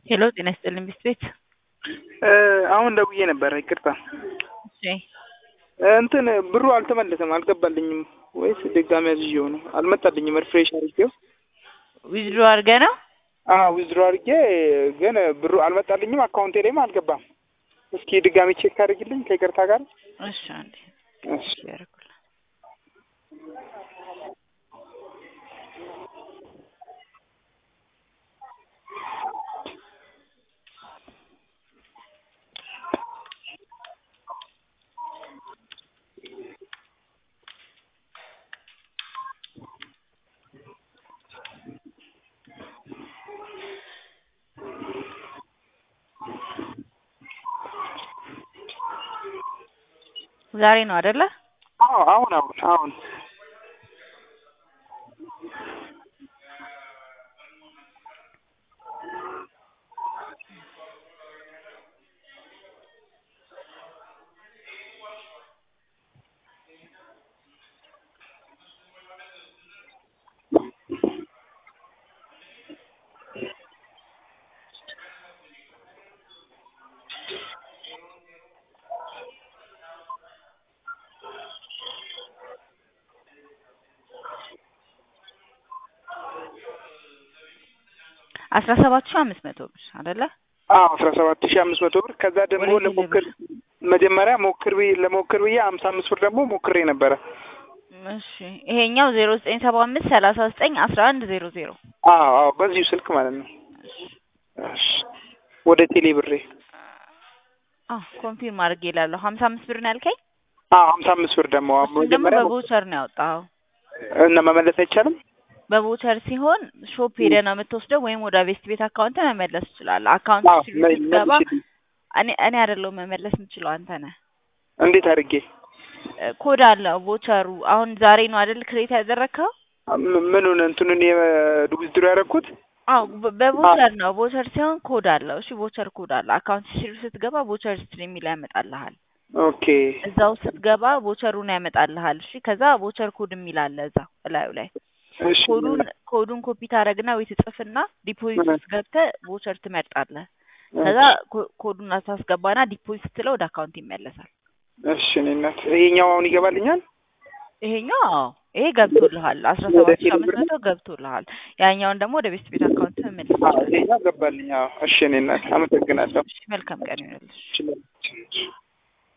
ሄሎ ጤና ይስጥልኝ ቢስት ቤት። አሁን ደውዬ ነበረ ይቅርታ። እሺ እንትን ብሩ አልተመለሰም አልገባልኝም ወይስ ድጋሚ አዝዤው ነው? አልመጣልኝም። ሪፍሬሽ አድርጌው ዊዝድሮ አድርገህ ነው? ዊዝድሮ አድርጌ ግን ብሩ አልመጣልኝም። አካውንቴ ላይም አልገባም። እስኪ ድጋሚ ቼክ አድርግልኝ ከይቅርታ ጋር። እሺ አንዴ እሺ ያደርጉልህ። ዛሬ ነው አይደለ? አዎ አሁን አሁን አሁን አስራ ሰባት ሺህ አምስት መቶ ብር አይደለ? አዎ አስራ ሰባት ሺህ አምስት መቶ ብር ከዛ ደግሞ ወዴት ለሞክር መጀመሪያ ሞክር ብዬ ለሞክር ብዬ ሀምሳ አምስት ብር ደግሞ ሞክሬ ነበረ። እሺ ይሄኛው ዜሮ ዘጠኝ ሰባ አምስት ሰላሳ ዘጠኝ አስራ አንድ ዜሮ ዜሮ አዎ አዎ በዚሁ ስልክ ማለት ነው። እሺ ወደ ቴሌ ብሬ አዎ ኮንፊርም አድርጌ እላለሁ። ሀምሳ አምስት ብር ነው ያልከኝ? አዎ ሀምሳ አምስት ብር ደግሞ እሱን ደግሞ መጀመሪያ በቮቸር ነው ያወጣኸው። እና መመለስ አይቻልም? በቮቸር ሲሆን ሾፕ ሄደህ ነው የምትወስደው ወይም ወደ ቤስት ቤት አካውንት መመለስ ትችላለህ። አካውንት አዎ ሲሉ መ- ስትገባ መልሽልኝ። እኔ እኔ አይደለሁም መመለስ የምችለው አንተ ነህ። እንዴት አድርጌ እ ኮድ አለው ቮቸሩ። አሁን ዛሬ ነው አይደል ክሬት ያደረግከው? ም- ምኑን እንትኑን የዊዝድሮ ያደረኩት? አዎ በ- በቮቸር ነው። ቮቸር ሲሆን ኮድ አለው። እሺ ቮቸር ኮድ አለ። አካውንት ሲሉ ስትገባ ቮቸር ስትሪ የሚል ያመጣልሃል። ኦኬ እዛው ስትገባ ቮቸሩን ያመጣልሃል። እሺ ከዛ ቮቸር ኮድ የሚል አለ እዛው እላዩ ላይ እሺ ኮዱን ኮዱን ኮፒ ታደርግና ወይ ትጽፍና ዲፖዚት ውስጥ ገብተህ ቮቸር ትመርጣለህ። ከዛ ኮ- ኮዱን ታስገባና ዲፖዚት ስትለው ወደ አካውንት ይመለሳል። እሺ እኔ እናት ይሄኛው አሁን ይገባልኛል? ይሄኛው አዎ ይሄ ገብቶልሃል። አስራ ሰባት ሺህ አምስት መቶ ገብቶልሃል። ያኛውን ደግሞ ወደ ቤስት ቤት አካውንት መመለስ አዎ ትችላለህ። ይሄኛው ገባልኝ። አዎ እሺ እኔ እናት አመሰግናለሁ። እሺ መልካም ቀን ይሆንልሽ። እሺ